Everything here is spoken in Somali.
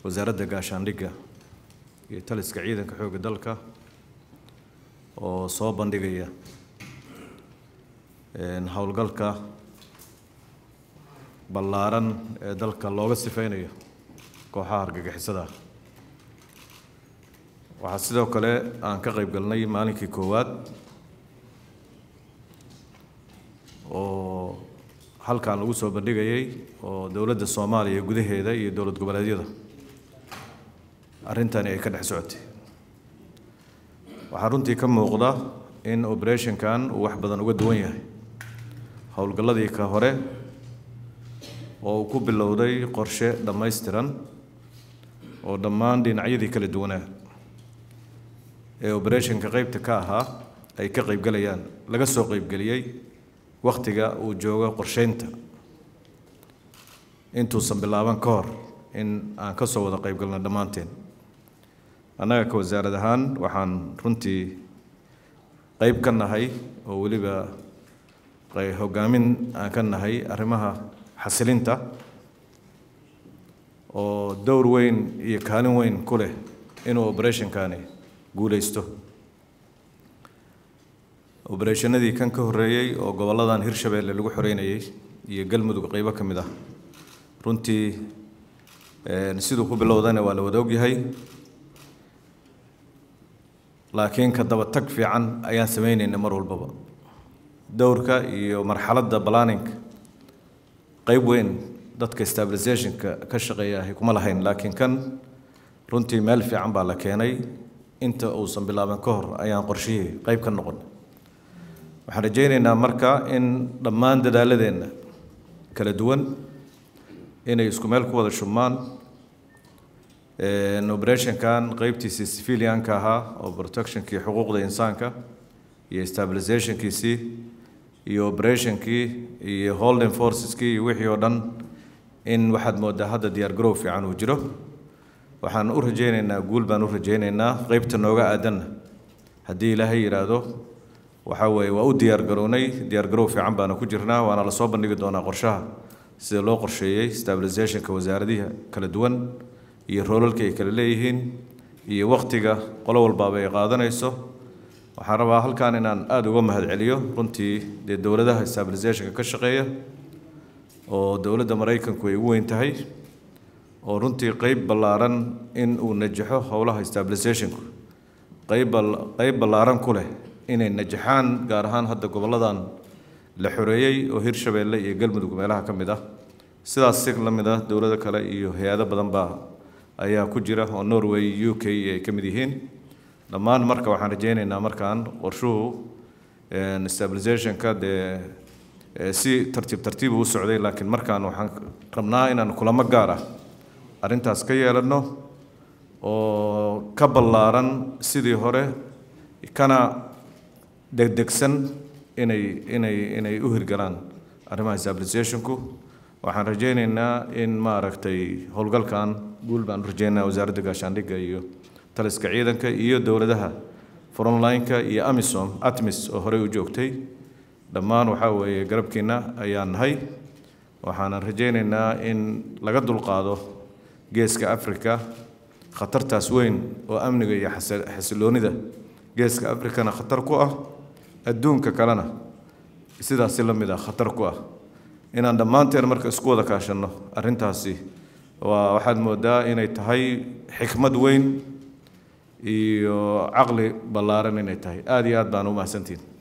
wasaaradda gaashaandhigga iyo taliska ciidanka xoogga dalka oo soo bandhigaya howlgalka ballaaran ee dalka looga sifeynayo kooxaha argagixisada waxaa sidoo kale aan ka qayb galnay maalinkii koowaad oo halkan lagu soo bandhigayay oo dowladda soomaaliya gudaheeda iyo dowlad goboleedyada arrintani ay ka dhex socotay waxaa runtii ka muuqda in operationkan uu wax badan uga duwan yahay howlgalladii ka hore oo uu ku bilowday qorshe dhammaystiran oo dhammaan dhinacyadii kala duwanaa ee operationka qeybta ka ahaa ay ka qaybgalayaan laga soo qaybgeliyey wakhtiga uu joogo qorsheynta intuusan bilaaban ka hor in aan ka soo wada qaybgalno dhammaanteen annaga ka wasaarad ahaan waxaan runtii qeyb ka nahay oo weliba hogaamin aan ka nahay arrimaha xasilinta oo dowr weyn iyo kaalin weyn ku leh inuu operationkani guuleysto obereshannadii kan ka horreeyey oo gobolladan hirshabeelle lagu xoreynayay iyo galmudug qeybo ka mid ah runtii siduu ku bilowdana waa la wada ogyahay laakiin ka daba tag fiican ayaan sameynayna mar walbaba dowrka iyo marxaladda planninga qeyb weyn dadka stabilizationka ka shaqeeya ahy kuma lahayn laakiin kan runtii meel fiican baa la keenay inta uusan bilaaban ka hor ayaan qorshihii qeyb ka noqon waxaan rajaynaynaa marka in dhammaan dadaaladeenna kala duwan inay isku meel ku wada shubmaan operationkan qeybtiisii civilianka ahaa oo protectionkii xuquuqda insaanka iyo stabilizationkiisii iyo operationkii iyo holding forceskii iyo wixii oo dhan in waxaad moodaa hadda diyaar garow fiican uu jiro waxaan u rajaynaynaa guul baan u rajaynaynaa qeybta nooga aadanna haddii ilaahay yidhaahdo waxaa weeye waa u diyaar garownay diyaar garow fiican baana ku jirnaa waana lasoo bandhigi doonaa qorshaha sida loo qorsheeyey stabilizationka wasaaradihi kala duwan iyo roolalka ay kala leeyihiin iyo wakhtiga qolo walbaaba ay qaadanayso waxaan rabaa halkan inaan aada uga mahad celiyo runtii dee dowladaha stabilizationka ka shaqeeya oo dowladda maraykanku ay ugu weyn tahay oo runtii qeyb ballaaran in uu najaxo howlaha stabilizationku qeyb qeyb ballaaran ku leh inay najaxaan gaar ahaan hadda gobolladan la xoreeyey oo hirshabeelle iyo galmudug meelaha ka mid ah sidaas si la mid ah dowlado kale iyo hay-ado badan baa ayaa ku jira oo norway u k ay ka mid yihiin dhammaan marka waxaan rajaynaynaa markaan qorshuhu stabilizationka dee si tartiib tartiib u socday laakiin markaan waxaan rabnaa inaan kulamo gaar ah arrintaas ka yeelano oo ka ballaaran sidii hore kana degdegsan inay inay inay u hirgalaan arrimaha stabilizationku waxaan rajaynaynaa in maaragtay howlgalkan guul baan u rajaynaynaa wasaaradda gaashaandhigga iyo taliska ciidanka iyo dowladaha frontline-ka iyo amisom atmis oo horey u joogtay dhammaan waxaa weeye garabkiina ayaan nahay waxaanan rajaynaynaa in laga dulqaado geeska africa khatartaas weyn oo amniga iyo xasiloonida geeska africana khatar ku ah adduunka kalena sidaasi la mid ah khatar ku ah inaan dhammaanteen marka isku wada kaashanno arrintaasi waa waxaad moodaa inay tahay xikmad weyn iyo caqli ballaaran inay tahay aada iyo aad baan u mahadsantihin